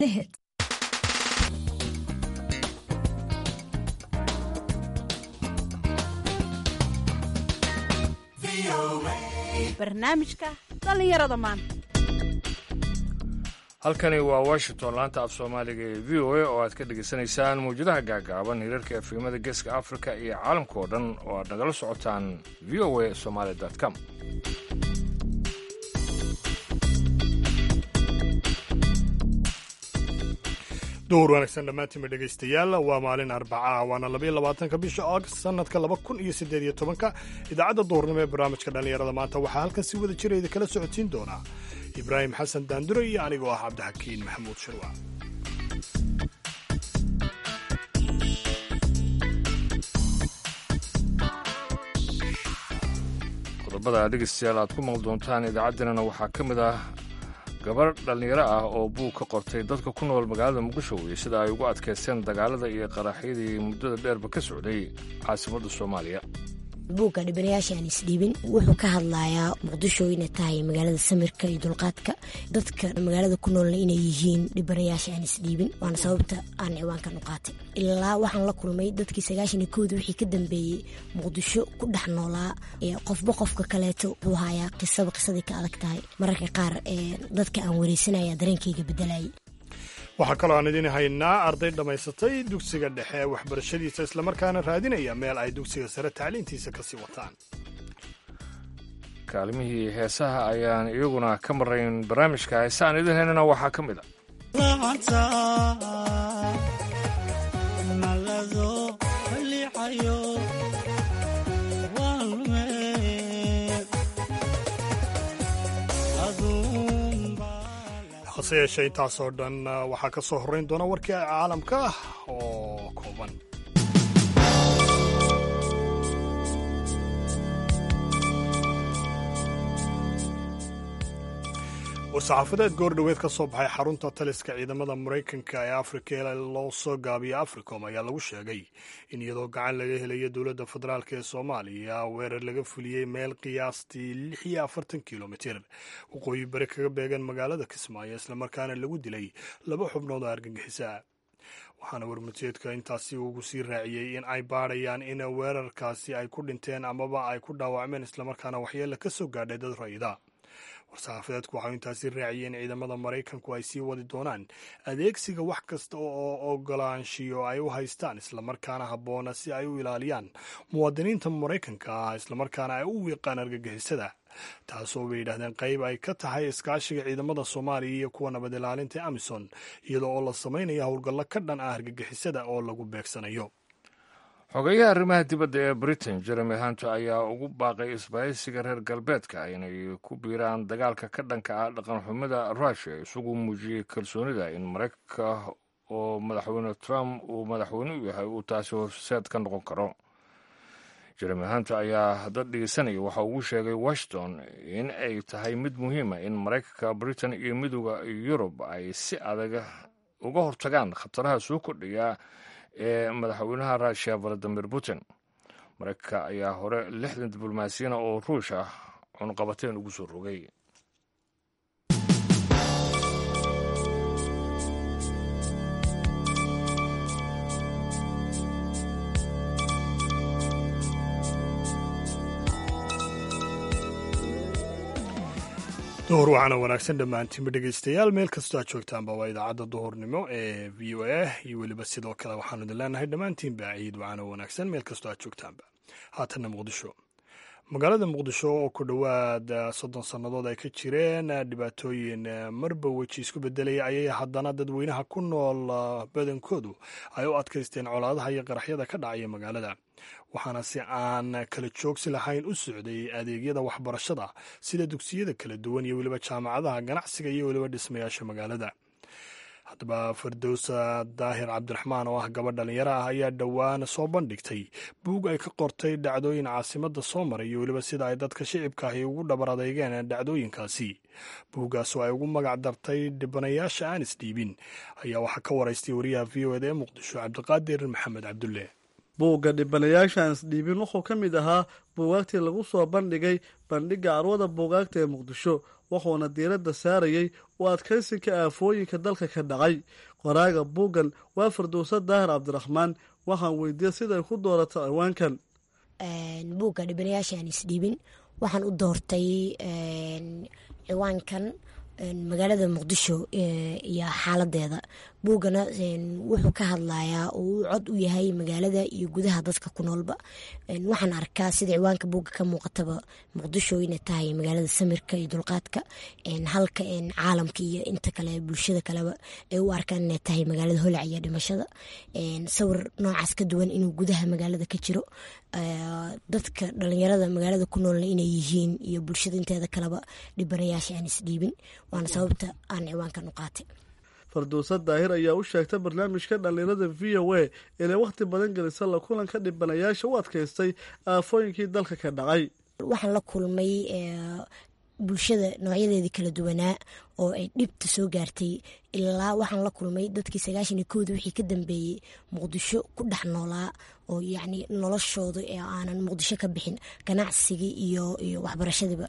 barnaamijka dhallinyarada maanta halkani waa washington laanta af soomaaliga ee v o a oo aad ka dhegaysanaysaan mawjadaha gaagaaban hirarka efimada geeska afrika iyo caalamka oo dhan oo aad nagala socotaan v o a somaali com duhur wanaagsan dhammaantiinba dhegaystayaal waa maalin arbaca waana labaiyo labaatanka bisha august sanadka laba kun iyo siddeed iyo tobanka idaacadda duhurnimo ee barnaamijka dhallinyarada maanta waxaa halkan si wada jira idin kala socotiin doonaa ibraahim xasan daandure iyo anigoo ah cabdixakiin maxamuud shirwa qodobada dhegaystayaal aad ku maqli doontaan idaacaddanana waxaa ka mid ah gabar dhallinyaro ah oo buug ka qortay dadka ku nool magaalada muqdisho iyo sida ay ugu adkaysteen dagaalada iyo qaraxyadii muddada dheerba ka socday caasimadda soomaaliya buugga dhibanayaasha aan isdhiibin wuxuu ka hadlayaa muqdisho inay tahay magaalada samirka iyo dulqaadka dadka magaalada ku noolna inay yihiin dhibanayaasha aan isdhiibin waana sababta aan ciwaankan u qaatay ilaa waxaan la kulmay dadkii sagaashan iyo kooda wixii ka dambeeyey muqdisho ku dhex noolaa qofba qofka kaleeto wuxuu hayaa qisaba qisadii ka adag tahay mararka qaar dadka aan wareysanaya dareenkayga bedelayay waxaa kaloo aan idiin haynaa arday dhammaysatay dugsiga dhexe ee waxbarashadiisa islamarkaana raadinaya meel ay dugsiga sare tacliintiisa ka sii wataan kaalmihii heesaha ayaan iyaguna ka marayn barnaamijka heesaan idin haynana waxaa ka mid a hase yeeshee intaasoo dhan waxaa ka soo horrayn doona warkii caalamka ah oo kooban war-saxaafadeed goordhoweed ka soo baxay xarunta taliska ciidamada maraykanka ee afrika ee loo soo gaabiya africom ayaa lagu sheegay in iyadoo gacan laga helayo dowladda federaalk ee soomaaliya weerar laga fuliyey meel qiyaastii lix iyo afartan kilomitir waqooyi bari kaga beegan magaalada kismaayo islamarkaana lagu dilay laba xubnood oo argagixisa waxaana warmutiyeedka intaasi ugu sii raaciyey in ay baadhayaan in weerarkaasi ay ku dhinteen amaba ay ku dhaawacmeen islamarkaana waxyeella ka soo gaadhay dad rayida war-saxaafadeedku waxau intaasi raaciyeen ciidamada maraykanku ay sii wadi doonaan adeegsiga wax kasta oo ogolaanshiyo ay u haystaan islamarkaana habboona si ay u ilaaliyaan muwaadiniinta maraykanka ah islamarkaana ay u wiiqaan argagixisada taasoo bay yidhahdeen qayb ay ka tahay iskaashiga ciidamada soomaaliya iyo kuwa nabad ilaalinta ee amisom iyadoo oo la samaynayo howlgallo ka dhan ah argagixisada oo lagu beegsanayo xogeyaha arrimaha dibadda ee britain jeremy hunter ayaa ugu baaqay isbahaysiga reer galbeedka inay ku biiraan dagaalka ka dhanka ah dhaqanxumida rushia isagu muujiyey kalsoonida in maraykanka oo madaxweyne trump uu madaxweyne u yahay uu taasi horseed ka noqon karo jeremy hunter ayaa dad dhegeysanaya waxa ugu sheegay washington in ay tahay mid muhiima in maraykanka britain iyo midooda yurub ay si adag uga hortagaan khataraha soo kordhaya ee madaxweynaha rushia valadimir putin maraykanka ayaa hore lixdan diblomaasiyana oo ruush ah cunqabateen ugu soo rogay duhur waxaana wanaagsan dhammaantiinba dhegaystayaal meel kastoo aad joogtaanba waa idaacadda duhurnimo ee v o a iyo weliba sidoo kale waxaanu idin leenahay dhammaantiinba ciid waxaana wanaagsan meel kastoo aad joogtaanba haatanna muqdisho magaalada muqdisho oo ku dhowaad soddon sannadood ay ka jireen dhibaatooyin marba weji isku bedelaya ayay haddana dadweynaha ku nool badankoodu ay u adkaysteen colaadaha iyo qaraxyada ka dhacaya magaalada waxaana si aan kala joogsi lahayn u socday adeegyada waxbarashada sida dugsiyada kala duwan iyo weliba jaamacadaha ganacsiga iyo weliba dhismayaasha magaalada haddaba firdowsa daahir cabdiraxmaan oo ah gabadh dhalinyaro ah ayaa dhowaan soo bandhigtay buug ay ka qortay dhacdooyin caasimadda soo maray iyo weliba sida ay dadka shicibka ahi ugu dhabar adeygeen dhacdooyinkaasi buuggaas oo ay ugu magac dartay dhibanayaasha aan isdhiibin ayaa waxaa ka waraystay wariyaha v o eda ee muqdisho cabdiqaadir maxamed cabdulle buugga dhibanayaasha aan isdhiibin wuxuu ka mid ahaa buugaagtii lagu soo bandhigay bandhigga carwada buugaagta ee muqdisho wuxuuna diiradda saarayey u adkaysinka aafooyinka dalka ka dhacay qoraaga buuggan waa firdowsa daahir cabdiraxmaan waxaan weydiiyey siday ku doorato ciwaankan buugga dhibanayaasha aan isdhiibin waxaan u doortay ciwaankan magaalada muqdisho iyo xaaladeeda buuggana wuxuu ka hadlayaa oo uu cod u yahay magaalada iyo gudaha dadka ku noolba waxaan arkaa sida ciwaanka buugga ka muuqataba muqdisho inay tahay magaalada samirka iyo dulqaadka halka caalamka iyo inta kale bulshada kaleba ay u arkaan inay tahay magaalada holac iyo dhimashada sawir noocaas ka duwan inuu gudaha magaalada ka jiro dadka dhalinyarada magaalada ku noolna inay yihiin iyo bulshada inteeda kaleba dhibanayaasha aan isdhiibin waana sababta aan ciwaankan u qaatay fardowsa daahir ayaa u sheegtay barnaamijka dhallinyarada v o a inay wakhti badan gelisa la kulanka dhibanayaasha u adkaystay aafooyinkii dalka ka dhacay waxaan la kulmay bulshada noocyadeedii kala duwanaa oo ay dhibta soo gaartay ilaa waxaan la kulmay dadkii sagaashan iyo kowda wixii ka dambeeyey muqdisho ku dhex noolaa oo yacni noloshooda ee aanan muqdisho ka bixin ganacsigii iyo iyo waxbarashadiiba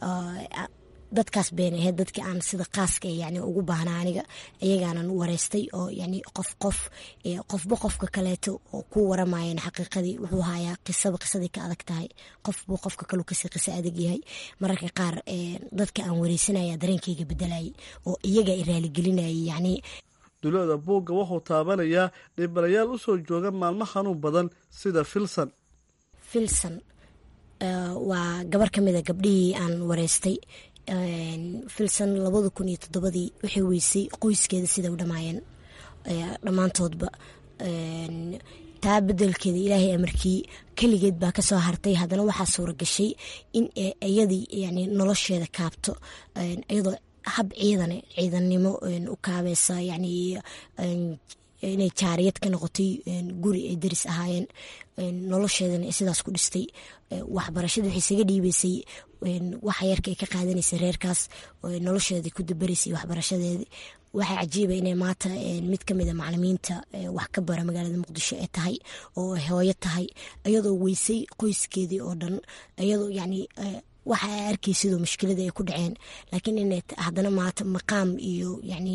dadkaas been aheyd dadkii aan sida qaaska yani ugu baahnaa aniga iyagaanan wareystay oo yani qof qof qofba qofka kaleeto oo ku waramayan xaqiiqadii wuxuu hayaa qisaba qisadii ka adag tahay qofbu qofka kalu kasii qiso adag yahay mararka qaar dadka aan wareysanaya dareenkayga bedelayay oo iyaga i raaligelinayay yani dulooda buugga wuxuu taabanayaa dhibanayaal usoo jooga maalmo xanuun badan sida filson filson waa gabar ka mida gabdhihii aan wareystay filson labada kun iyo toddobadii waxay weysay qoyskeeda sida u dhamaayeen dhammaantoodba taa bedelkeeda ilaahay amarkii keligeed baa kasoo hartay haddana waxaa suura gashay in iyadii yani nolosheeda kaabto iyadoo hab ciidane ciidannimo u kaabeysa yani inay jaariyad ka noqotay guri ay daris ahaayeen nolosheedana ay sidaas ku dhistay waxbarashada waxay isaga dhiibeysay waxa yarka ay ka qaadanaysay reerkaas nolosheeda ku dabaraysay waxbarashadeedi waxaa cajiiba inay maanta mid ka mida macalimiinta wax ka bara magaalada muqdisho ee tahay oo hooyo tahay iyadoo weysay qoyskeedii oo dhan iyadoo yani waxa ay arkaysidoo mushkilada ay ku dhaceen laakiin inay haddana maata maqaam iyo yani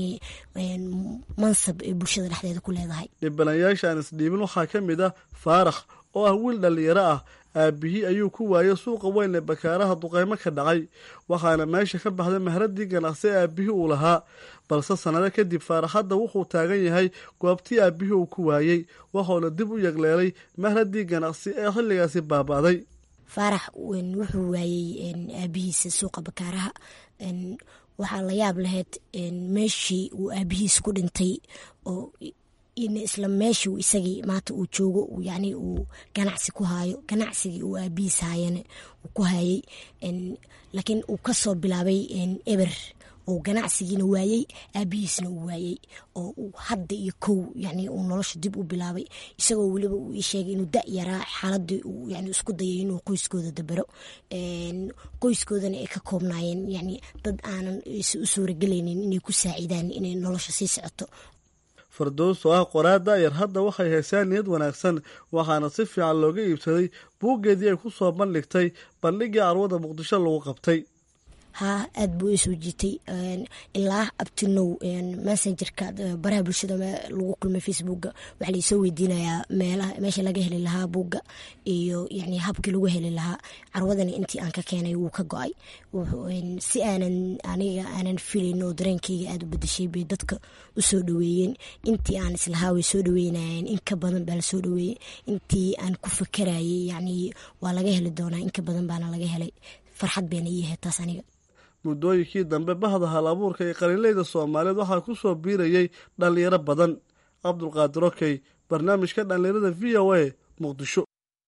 mansab ay bulshada dhexdeeda ku leedahay dhibanayaasha aan isdhiibin waxaa ka mid ah faarax oo ah wiil dhallinyaro ah aabihii ayuu ku waayay suuqa weyn ee bakaaraha duqeymo ka dhacay waxaana meesha ka baxday mahradii ganacsi ee aabihii uu lahaa balse sannado kadib faaraxadda wuxuu taagan yahay goobtii aabihii uu ku waayey waxuuna dib u yegleelay mahradii ganacsi ee xilligaasi baaba'day faarax wuxuu waayey aabihiisa suuqa bakaaraha waxaa la yaab lahayd meeshii uu aabihiis ku dhintay oo isla meeshii isagii maanta uu joogo yani uu ganacsi ku haayo ganacsigii uu aabihiis haayana uu ku hayay laakiin uu kasoo bilaabay eber oo ganacsigiina waayey aabihiisna uu waayey oo uu hadda iyo kow yani uu nolosha dib u bilaabay isagoo weliba uu ii sheegay inuu da yaraa xaaladii uu yani isku dayay inuu qoyskooda dabero qoyskoodana ay ka koobnaayeen yani dad aanan u suuragelaynin inay ku saacidaan inay nolosha sii socoto fardows oo ah qoraa daayar hadda waxay haysaan niyad wanaagsan waxaana si fiican looga iibsaday buuggeedii ay ku soo bandhigtay bandhigii carwada muqdisho lagu qabtay haa aad buu isoo jiitay ilaa abtinow messengerka baraha bulshada lagu kulmay facebooka waxaa laisoo weydiinayaa meelaha meesha laga heli lahaa buugga iyo yani habkii lagu heli lahaa carwadani intii aan ka keenay wuu ka go-ay si aanan aniga aanan filayn oo dareenkeyga aada u bedeshay bay dadka usoo dhaweeyeen intii aan islahaa way soo dhaweynayeen in ka badan baa lasoo dhaweeyey intii aan ku fakarayay yani waa laga heli doonaa in ka badan baana laga helay farxad bayna ii ahayd taas aniga muddooyinkii dambe bahda hal abuurka ee qalinleyda soomaaliyeed waxaa ku soo biirayay dhallinyaro badan cabdulqaadir okey barnaamijka dhallinyarada v o a muqdisho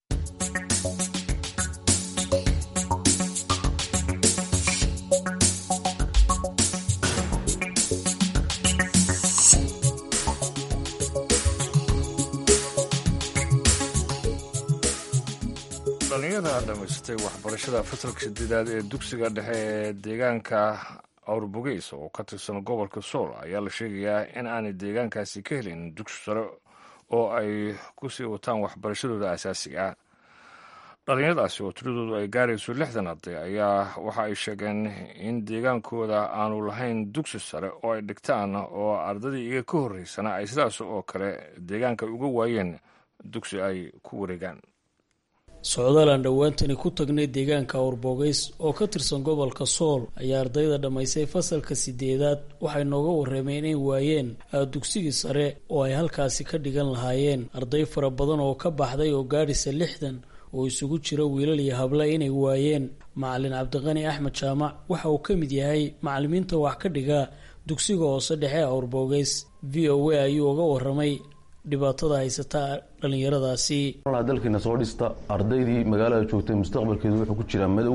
dhalinyara dhamaystay waxbarashada fasalka sideedaad ee dugsiga dhexe ee deegaanka awrbogeys oo ka tirsan gobolka sool ayaa la sheegayaa in aanay deegaankaasi ka helin dugsi sare oo ay ku sii wataan waxbarashadooda asaasiga ah dhalinyaradaasi oo tiradoodu ay gaarayso lixdan arday ayaa waxa ay sheegeen in deegaankooda aanu lahayn dugsi sare oo ay dhigtaan oo ardaydii iga ka horreysana ay sidaas oo kale deegaanka uga waayeen dugsi ay ku wareegaan socdaal aan dhowaantani ku tagnay deegaanka awrboogeys oo ka tirsan gobolka sool ayaa ardayda dhammaysay fasalka sideedaad waxay nooga warrameen inay waayeen dugsigii sare oo ay halkaasi ka dhigan lahaayeen arday fara badan oo ka baxday oo gaadhisa lixdan oo isugu jira wiilal iyo hable inay waayeen macalin cabdiqani axmed jaamac waxa uu ka mid yahay macalimiinta wax ka dhiga dugsiga hoose dhexe awrboogeys v o a ayuu uga warramay dhibaatada haysata dhalinyaradaasi dalkiina soo dhista ardaydii magaalada joogtay mustaqbalkeedu wuxuu ku jiraa madow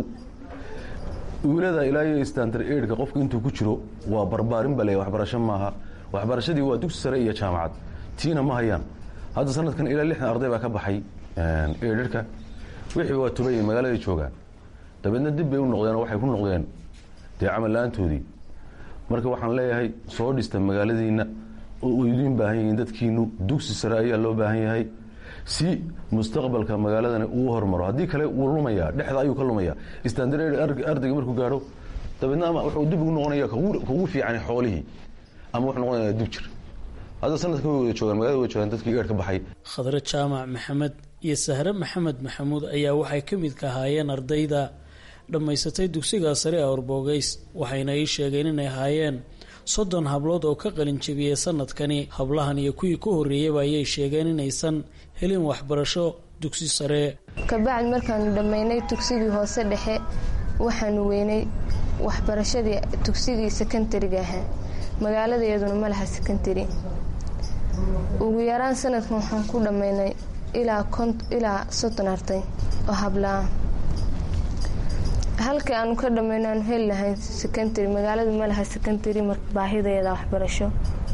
wiilada ilaa iyo standar eidhka qofka intuu ku jiro waa barbaarin bale waxbarasho maaha waxbarashadii waa dugsi sare iyo jaamacad tiina ma hayaan hadda sanadkan ilaa lixdan arday baa ka baxay eidhka wixii waa tubay magaalada joogaan dabeedna dib bay u noqdeen oo waxay ku noqdeen dee camal la-aantoodii marka waxaan leeyahay soo dhista magaaladiina oo idiin baahan yihiin dadkiinu dugsi sare ayaa loo baahan yahay si mustaqbalka magaaladani uu hormaro haddii kale wuu lumaya dhexda ayuu ka lumaya standard ardayga markuu gaadho dabeedna ama wuxuu dib ugu noqonaya kugu fiican xoolihii ama wuxuu noqonaya dib jir hadda sanadka way wada joogaan magaalada way joogaan dadkii eer ka baxay khadre jaamac maxamed iyo sahre maxamed maxamuud ayaa waxay ka midka ahaayeen ardayda dhammaysatay dugsiga sare ee awrboogeys waxayna ii sheegeen inay ahaayeen soddon hablood oo ka qalin jabiyey sanadkani hablahan iyo kuwii ka horreeyeyba ayay sheegeen inaysan helin waxbarasho dugsi sare kabacdi markaanu dhammaynay dugsigii hoose dhexe waxaanu weynay waxbarashadii dugsigii sekondariga ahaa magaaladeeduna ma laha sekondari ugu yaraan sanadkan waxaan ku dhammaynay ilaa soddon arday oo hablaa halkii aanu ka dhammayno aanu heli lahayn secondary magaaladu ma laha secondary marka baahideeda waxbarasho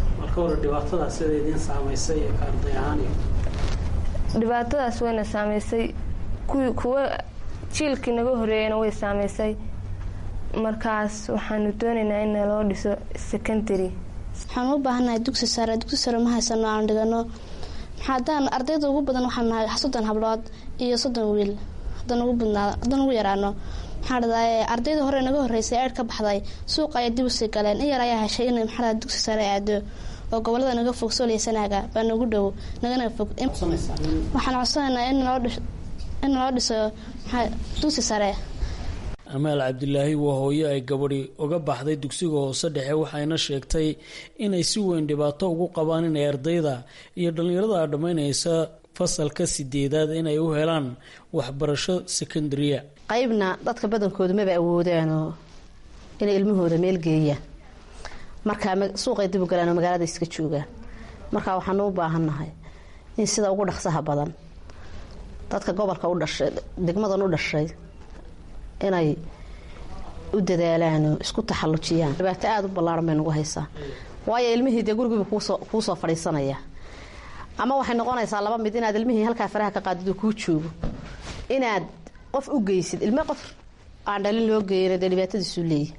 dhibaatadaas wayna saameysay kuwa jiilkii naga horeeyana way saameysay markaas waxaanu doonaynaa in naloo dhiso secondary waxaan u baahannahay dugsi sare dugsi sare ma haysano aan dhigano maxaadaan ardayda ugu badan waxaan nahay soddon hablood iyo soddon wiil haddaan ugu badnaado haddaan ugu yaraano maxaa dhadaye ardayda hore naga horreysay eer ka baxday suuqa ayay dib usii galeen in yar ayaa heshay inay maxaa dugsi sare aado oo gobolada naga fog sooliya sanaaga baa nagu dhow nagana fog waxaan codsanaynaa in naloo dhiso dugsi sare amaal cabdilaahi waa hooyo ay gabadhi uga baxday dugsiga hoose dhexe waxayna sheegtay inay si weyn dhibaato ugu qabaan inay ardayda iyo dhallinyarada dhammaynaysa fasalka sideedaad inay u helaan waxbarasho sekondaria qaybna dadka badankooda maba awoodaanoo inay ilmahooda meel geeyaan markaa suuqay dib u galaan oo magaalada iska joogaan markaa waxaanu u baahannahay in sida ugu dhaqsaha badan dadka gobolka u dhashay degmadan u dhashay inay u dadaalaanoo isku taxallujiyaan dhibaato aada u ballaaran bay nagu haysaa waayo ilmihii dee gurigiiba kuu soo fadhiisanaya ama waxay noqonaysaa laba mid inaad ilmihii halkaa faraha ka qaadid oo kuu joogo inaad qof u geysid ilme qof aan dhalin loo geeyana dee dhibaatadiisuu leeyahy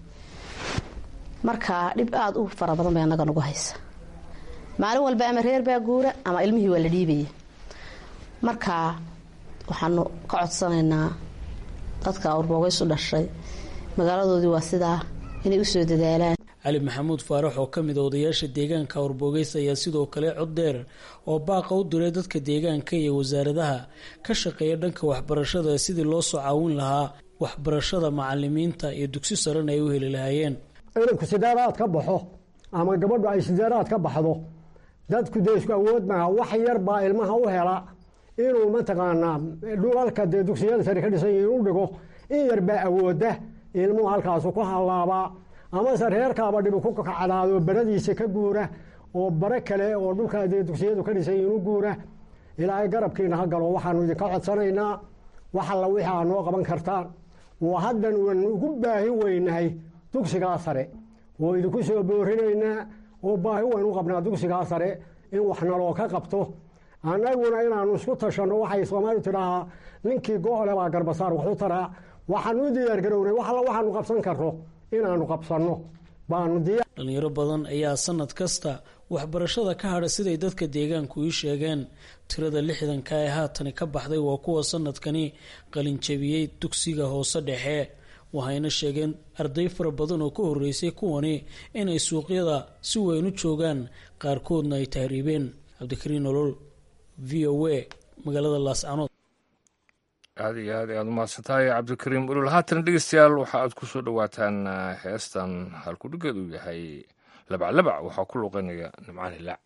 marka dhib aada u fara badan bay annaga nagu haysa maalin walba ama reer baa guura ama ilmihii waa la dhiibaya marka waxaanu ka codsanaynaa dadka awrboogeys u dhashay magaaladoodii waa sidaa inay usoo dadaalaan cali maxamuud faarax oo ka mid a odayaasha deegaanka awrboogeys ayaa sidoo kale cod dheer oo baaqa u diray dadka deegaanka iyo wasaaradaha ka shaqeeya dhanka waxbarashada sidii loo soo caawin lahaa waxbarashada macalimiinta iyo dugsi sarena ay u heli lahaayeen inanku sideeraad ka baxo ama gabadhu ay sideeraad ka baxdo dadku dee isku awood maaha wax yar baa ilmaha u hela inuu mataqaanaa dhulalka dee dugsiyada sare ka dhisan yihiin u dhigo in yar baa awooda ilmuhu halkaasu ku hallaabaa amase reerkaaba dhibi ku kacdaado baradiisa ka guura oo bare kale oo dhulkaa dee dugsiyadu ka dhisan yihiin u guura ilaahay garabkiina ha galo waxaanu idinka codsanaynaa wax alla wixii aa noo qaban kartaan oo haddan waan ugu baahi weynahay dugsigaa sare oo idinku soo boorinaynaa oo baahi waynu u qabnaa dugsigaa sare in wax naloo ka qabto annaguna inaanu isku tashanno waxay soomaalidu tidhaahaa ninkii go-ole baa garbasaar waxu taraa waxaanu u diyaargarownay wax alla waxaanu qabsan karno inaanu qabsanno baanu diyaar dhalinyaro badan ayaa sanad kasta waxbarashada ka hadha siday dadka deegaanku ii sheegeen tirada lixdanka ee haatani ka baxday waa kuwa sanadkani qalinjabiyey dugsiga hoose dhexe waxayna sheegeen arday fara badan oo ka horeysay kuwani inay suuqyada si weyn u joogaan qaarkoodna ay tahriibeen cabdikariin nolol v o a magaalada laascanood aad iyo aad ayaad umahadsantahay cabdikariim ulul haatan dhegeystayaal waxa aad ku soo dhowaataan heestan halkudhigeed uu yahay labaclabac waxaa ku luuqanaya nimcaan hilaac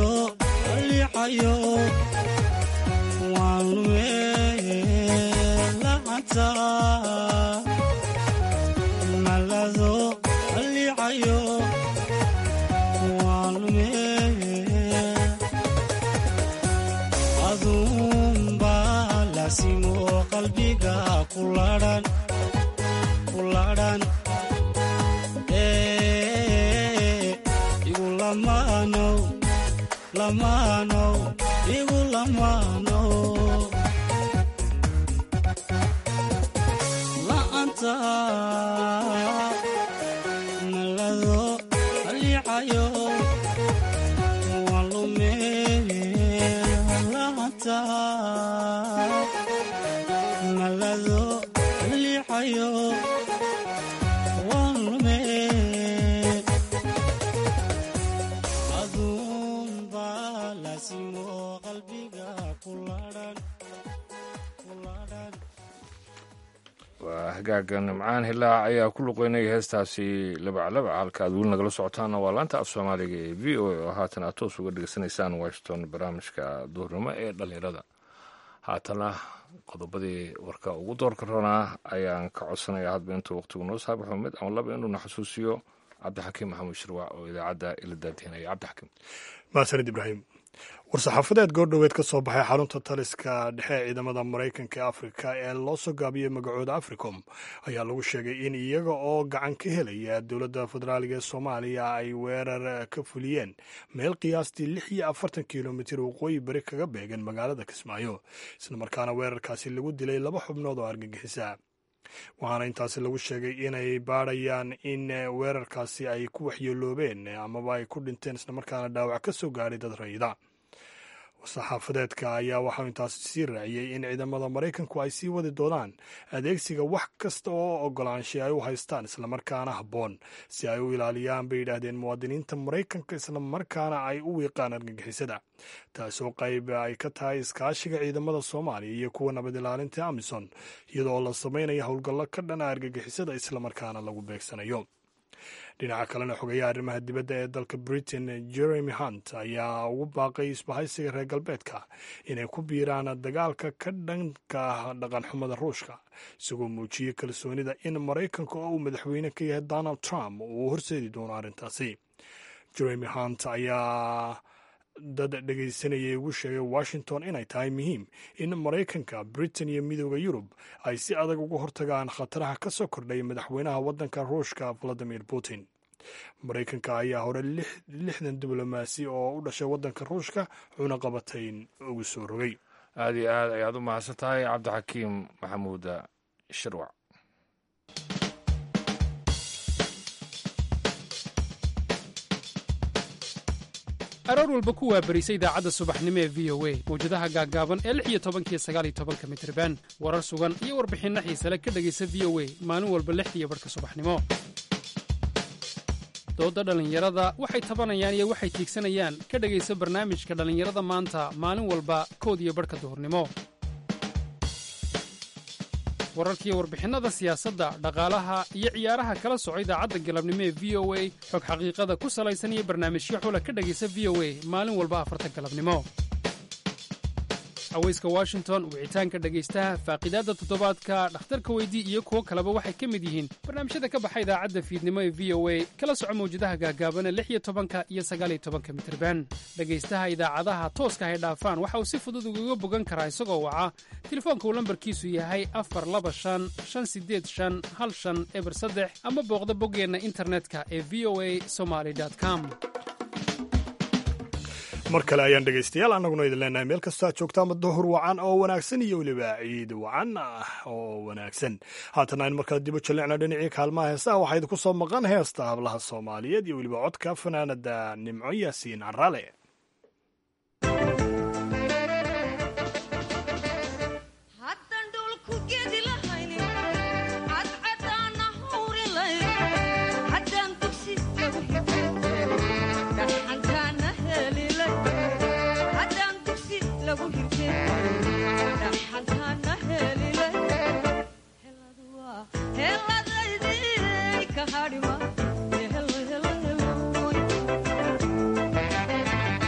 malado liixayo waan lumee lacanta malado liixayo waan lumee aduunbaa laasimo qalbiga kuladhan kuladhan igu lamaanow lamaanow igu lamaanow la'anta malado liicayo waan lumee la'anta malado liicayo waan lumee aduunbaa laasimo qalbiga kuladhan kuladhan waa hagaaga nimcaan hilaac ayaa ku luqeynaya heestaasi labaclabac halka aad weli nagala socotaana waa laanta af soomaaliga ee v o a oo haatan aad toos uga dhegeysanaysaan washington barnaamijka duhurnimo ee dhalinyarada haatana qodobadii warka ugu doorka ronaa ayaan ka codsanaya hadba intuu waqtigu noo saabaxo mid ama laba inuuna xasuusiyo cabdixakiim maxamuud shirwac oo idaacadda ila daadihinaya cabdixakiim maasanid ibraahim war-saxaafadeed goordhoweed ka soo baxay xarunta taliska dhexe ee ciidamada maraykanka ee afrika ee loo soo gaabiyey magacooda africom ayaa lagu sheegay in iyaga oo gacan ka helaya dowladda federaaliga ee soomaaliya ay weerar ka fuliyeen meel qiyaastii lix iyo afartan kilomitir waqooyi bari kaga beegan magaalada kismaayo islamarkaana weerarkaasi lagu dilay laba xubnood oo argagixisa waxaana intaasi lagu sheegay inay baadhayaan in weerarkaasi ay ku waxyeeloobeen amaba ay ku dhinteen islamarkaana dhaawac ka soo gaadhay dad rayida saxaafadeedka ayaa waxau intaasi sii raaciyey in ciidamada maraykanku ay sii wadi doonaan adeegsiga wax kasta oo ogolaanshay ay u haystaan islamarkaana habboon si ay u ilaaliyaan bay yidhaahdeen muwaadiniinta maraykanka islamarkaana ay u wiiqaan argagixisada taasoo qayb ay ka tahay iskaashiga ciidamada soomaaliya iyo kuwa nabad ilaalinta amison iyadoo la samaynayo howlgallo ka dhana argagixisada islamarkaana lagu beegsanayo dhinaca kalena xogeyaha arrimaha dibadda ee dalka britain jeremy hunt ayaa ugu baaqay isbahaysiga reer galbeedka inay ku biiraan dagaalka ka dhanka ah dhaqanxumada ruushka isagoo muujiyey kalsoonida in maraykanka oo uu madaxweyne ka yahay donald trump uu horseedi doono arrintaasi jeremy hunt ayaa dad dhegaysanayay ugu sheegay washington inay tahay muhiim in maraykanka britain iyo midooda yurub ay si adag uga hortagaan khataraha ka soo kordhay madaxweynaha waddanka ruushka valadimir putin maraykanka ayaa hore lixdan diblomaasi oo u dhashay waddanka ruushka cunaqabatayn ugu soo rogay aada iyo aad ayaad u mahadsan tahay cabdixakiim maxamuud shirwac aroor walba ku waabarisa idaacadda subaxnimo ee v o a mawjadaha gaaggaaban ee lix iyo tobankiyo sagaal iyo tobanka mitriban warar sugan iyo warbixinno xiise le ka dhegaysa v o a maalin walba lixdiiyo barhka subaxnimo doodda dhallinyarada waxay tabanayaan iyo waxay tiigsanayaan ka dhegaysa barnaamijka dhallinyarada maanta maalin walba kood iyo barhka duhurnimo wararkiiyo warbixinnada siyaasadda dhaqaalaha iyo ciyaaraha kala soco idaacadda galabnimo ee v o a xog xaqiiqada ku salaysan iyo barnaamijyo xula ka dhegaysa v o a maalin walba afarta galabnimo haweyska washington wicitaanka dhegaystaha faaqidaadda toddobaadka dhakhtarka weydii iyo kuwo kaleba waxay ka mid yihiin barnaamijyada ka baxa idaacadda fiidnimo ee v o a kala soco mawjadaha gaagaabana lix iyo tobanka iyo sagaaliyo tobanka mitirban dhegaystaha idaacadaha tooska hay dhaafaan waxa uu si fudud ugaga bogan karaa isagoo waca telefoonka uu lambarkiisu yahay afar laba shan shan sideed shan hal shan eber saddex ama booqda boggeenna internetka ee v o a somaly com mar kale ayaan dhegaystayaal annaguna idin leenahay meel kastoo aad joogtaanba duhur wacan oo wanaagsan iyo weliba ciid wacan ah oo wanaagsan haatana aynu markale dibo jallicna dhinacii kaalmaha heesaha waxaa idinku soo maqan heesta hablaha soomaaliyeed iyo weliba codka fanaanada nimco yaasiin caraale Hello, hello, hello.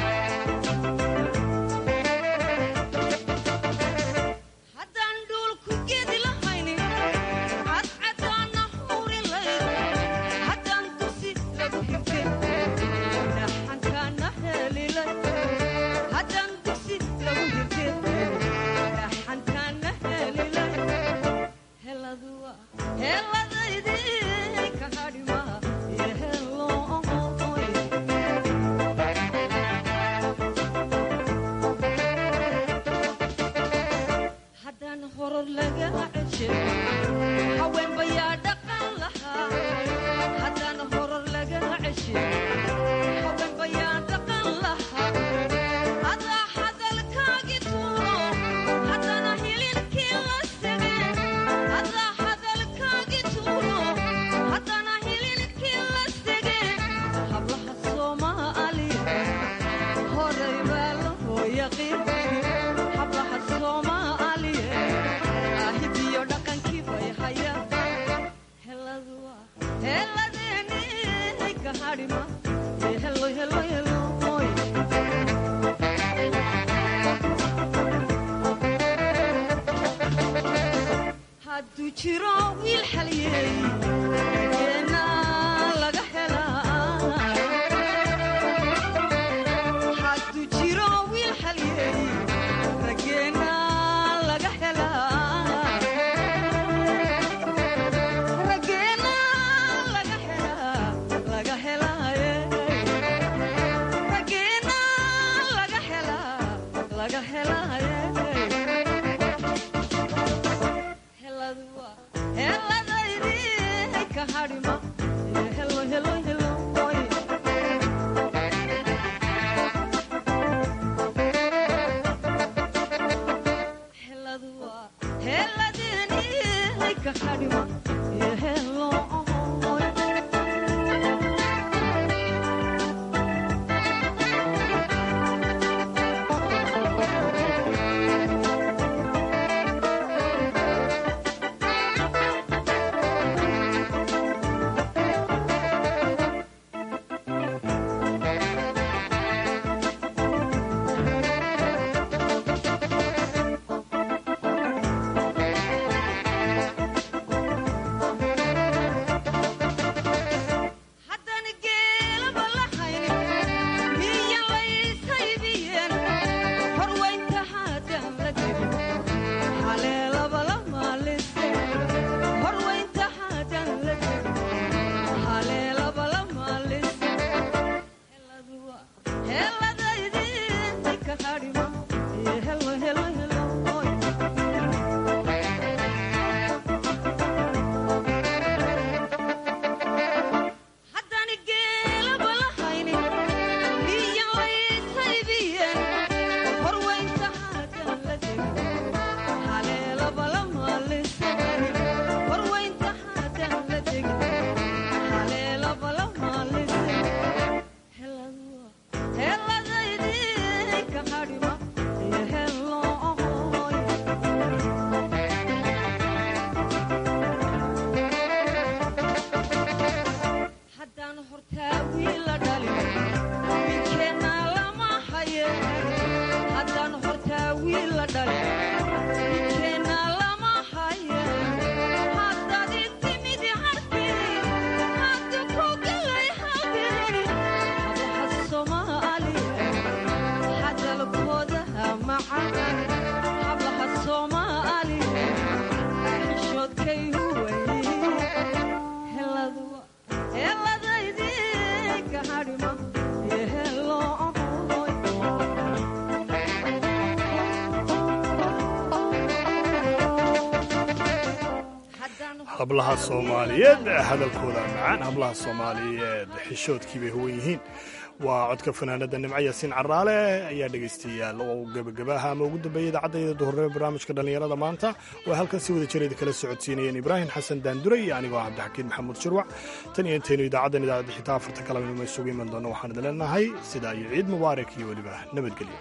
hadduu jiro wiil xaliyey geena laga helaa hadduu jiro wiil xaliyey rageena laga helaa rageena laga helaa laga helaaye rageena laga helaa laga helaaye hablaha soomaaliyeed hadalkooda macaan hablaha soomaaliyeed xishoodkii bay huwan yihiin waa codka fanaanada nimco yaasiin caraale ayaa dhegaystayaal oo gebagabaha ama ugu dambeeyay idaacadayda duhurnimo barnaamijka dhallinyarada maanta oo halkan si wada jireeda kala socodsiinayeen ibraahim xasan daandure iyo anigoo cabdixakiin maxamuud shirwac tan iyo intaynu idaacaddan idaacadda xitaa afarta kalanimo isugu iman doonno waxaan idin leenahay sidaa iyo ciid mubaarak iyo weliba nabadgelyo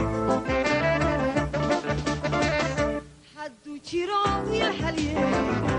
jiro wiil xaliyey